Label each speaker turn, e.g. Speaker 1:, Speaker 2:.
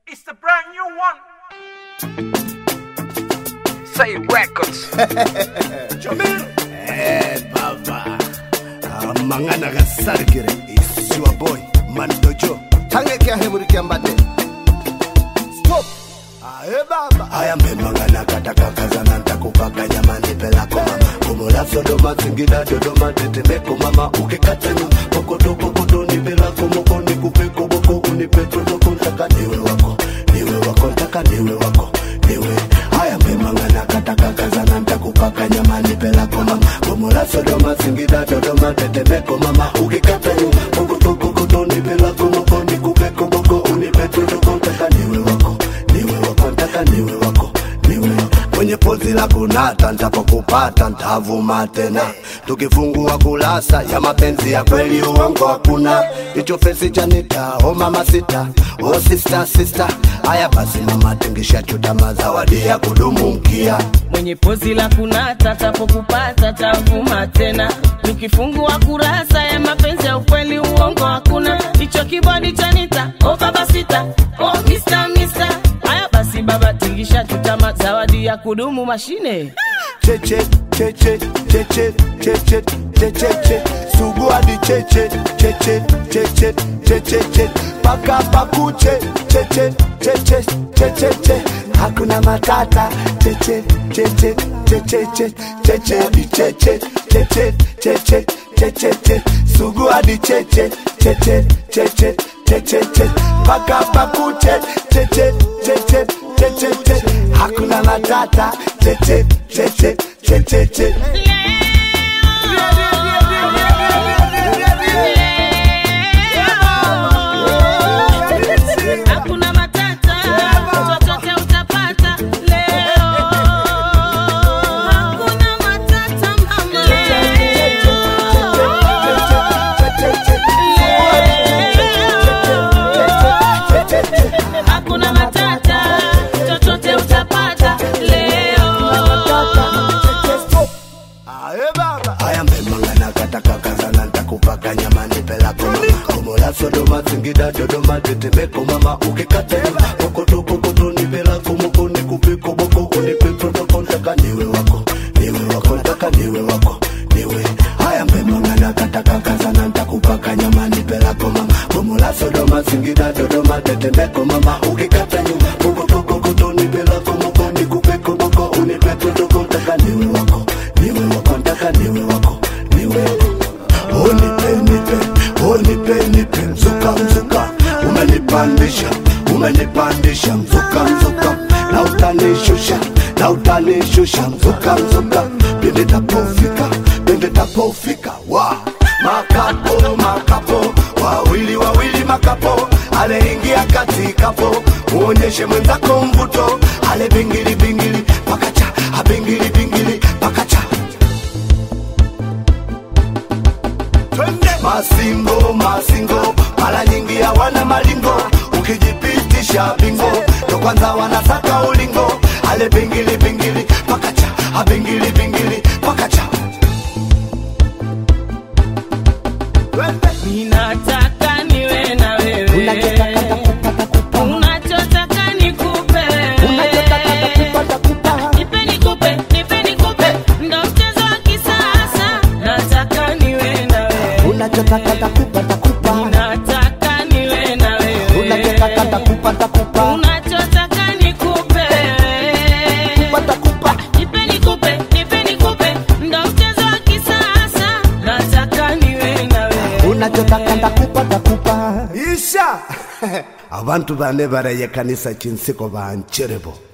Speaker 1: It's the brand new one. Say records.
Speaker 2: Eh, baba amangana gasarigire isiwa boy mandojo tangeke ahemurikia mbate stop ae baba aya mbemangana katakakazana ntakupaka nyamani pelako mama komola sodoma singida dodoma tetemeko mama ukikatenu kokoto kokoto ni pelako moko nikupeko boko unipe protoko ntaka niwe wako niwe wako ntaka niwe wako niwe haya mbemangana katakakazana ntakupaka nyamani pelako mama komola sodoma singida dodoma tetemeko mama ukikatenu kokoto kokoto ni pelako moko nikupeko boko unipe protoko ntaka niwe wako niwe wako ntaka niwe wako niwe kwenye pozi la kunata ntapokupata ntavuma tena tukifungua kulasa ya mapenzi ya kweli uongo hakuna hicho fesi chanita o mama sita o sista sista haya basi mama tingisha chutama zawadi ya kudumu mkia
Speaker 3: mwenye pozi la kunata tapokupata tavuma tena nikifungua kurasa ya mapenzi ya ukweli uongo hakuna hicho kibodi chanita o baba sita o mista mista haya basi baba tingisha tutama zawadi ya kudumu mashine
Speaker 2: cheche cheche cheche cheche cheche sugu hadi cheche cheche cheche cheche che paka pakuche cheche cheche cheche che hakuna matata cheche cheche cheche che cheche hadi cheche cheche cheche cheche che sugu hadi cheche cheche cheche cheche che paka pakuche cheche cheche cheche che hakuna matata cheche cheche cheche che
Speaker 3: hakuna matata chochote utapata leo hakuna matata mama hakuna matata chochote utapata leo
Speaker 2: Ae baba Aya mbemangana kataka kazana ntakupaka nyamani pelako mama Komola Sodoma Singida Dodoma tetemeko mama ukikata nyuma kokoto kokoto ni pelako moko nikupiko boko unipe protoko ntaka niwe wako niwe wako ntaka niwe wako niwe Aya mbemangana kataka kazana ntakupaka nyamani pelako mama Komola Sodoma Singida Dodoma tetemeko mama ukikata nyuma kokoto kokoto ni pelako moko nikupiko boko unipe protoko ntaka niwe wako niwe wako ntaka niwe wako niwe unipe nipe unipe nipe mzuka mzuka umenipandisha umenipandisha mzuka mzuka na utanishusha na utanishusha mzuka mzuka pindi tapofika pindi tapofika wa makapo makapo wawili wawili makapo aleingia katikapo muonyeshe mwenzako mvuto ale bingili bingili pakacha abingili bingili pakacha masingo masingo mara nyingi hawana malingo ukijipitisha bingo ndo kwanza wanasaka ulingo ale bingili bingili pakacha abingili bingili pakacha
Speaker 3: ninataka niwe na wewe unachotaka nikupe nipe nikupe nipe nikupe ndo mchezo wa kisasa nataka niwe na wewe
Speaker 2: unachotaka takupa takupa
Speaker 3: ninataka niwe na wewe
Speaker 2: unachotaka takupa takupa
Speaker 3: unachotaka nikupe
Speaker 2: takupa
Speaker 3: nipe nikupe nipe nikupe ndo mchezo wa kisasa nataka niwe na wewe
Speaker 2: unachotaka ndakupa takupa isha abantu bane baraye kanisa chinsiko bancherebo